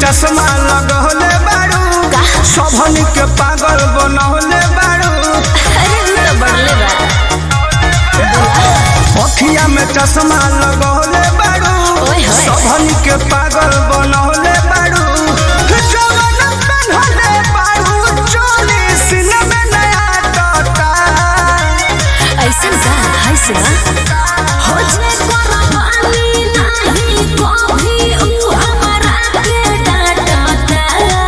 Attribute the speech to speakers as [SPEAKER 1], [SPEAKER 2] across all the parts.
[SPEAKER 1] चश्मा लगौले बारू
[SPEAKER 2] का?
[SPEAKER 1] सबन के पागल बनौले बारू
[SPEAKER 2] अरे उ तो बढ़ले बा
[SPEAKER 1] अखिया में चश्मा लगौले बारू
[SPEAKER 2] ओए होए।
[SPEAKER 1] सबन के पागल बनौले बारू जवन पेन्हले बारू चोली सीने में नया टोटा
[SPEAKER 2] ऐसन का है सुना हो जे कुर्बानी नहीं कभी उ हमरा के डांटता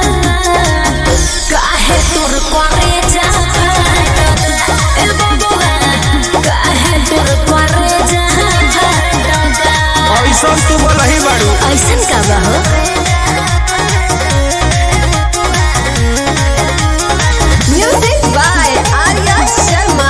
[SPEAKER 2] काहे तोर करे जा ए बबुआ काहे तोर करे जा
[SPEAKER 1] ऐसा तू बोलही बारू
[SPEAKER 2] ऐसन का बा हो म्यूजिक बाय आर्या शर्मा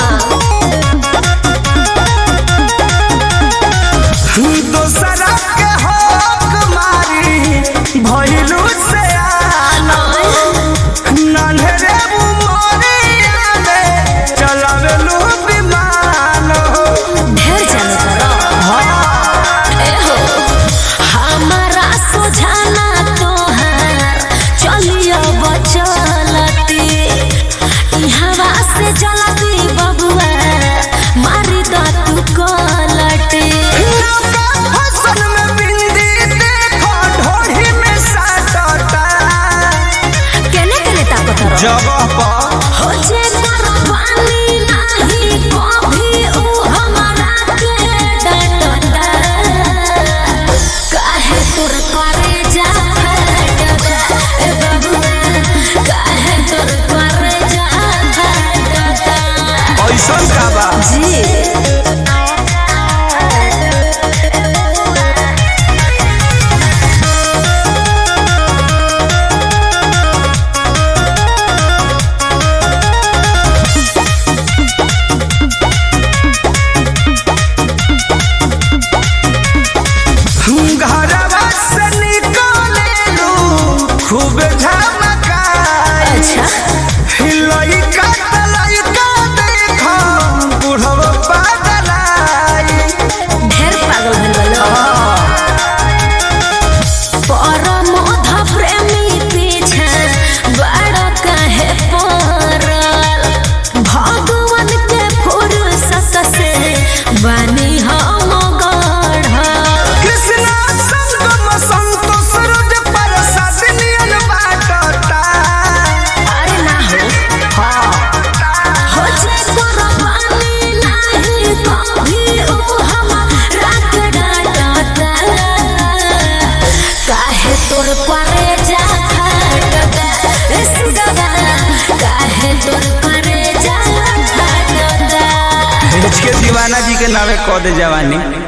[SPEAKER 1] दोसरा के हक मारी भइलू से आना नन्हरे उमरिया में चलावेलू विमान हो
[SPEAKER 2] ढेर जाने करो ए हो हमारा सुझाना तोहार चलियो बचलती ई हवा से जलती बबुआ मारी द तू कलटी
[SPEAKER 1] नौका फसल में बिंदी देखो ढोढ़ी में साटता
[SPEAKER 2] केने केने ताकत रो
[SPEAKER 1] जगह पर
[SPEAKER 2] हो जे कुर्बानी नहीं कभी उ हमारा के डांटता काहे तोर करे जा डांटता ए बबुआ काहे तोर करे जा डांटता
[SPEAKER 1] ऐसा का बा
[SPEAKER 2] जी
[SPEAKER 1] घरवा से निकलेलू खूब झमकाई
[SPEAKER 2] अच्छा
[SPEAKER 1] लइका त लइका देखो बुढ़वा पागलाई
[SPEAKER 2] ढेर पागल भइल बलो परम प्रेमी पीछे बड़ कहे पड़ल भगवान के फुर्सत से बनी हम गढ़ल
[SPEAKER 1] कृष्णा संगम संतोष रोज प्रसाद नियन बाटता
[SPEAKER 2] अरे ना हो हो जे कुर्बानी नहीं कभी उ हमरा के डांटता काहे तोर करे जा फाटता ए सुगवा काहे तोर करे जा फाटता
[SPEAKER 1] के दीवाना जी के नावे कह दे जवानी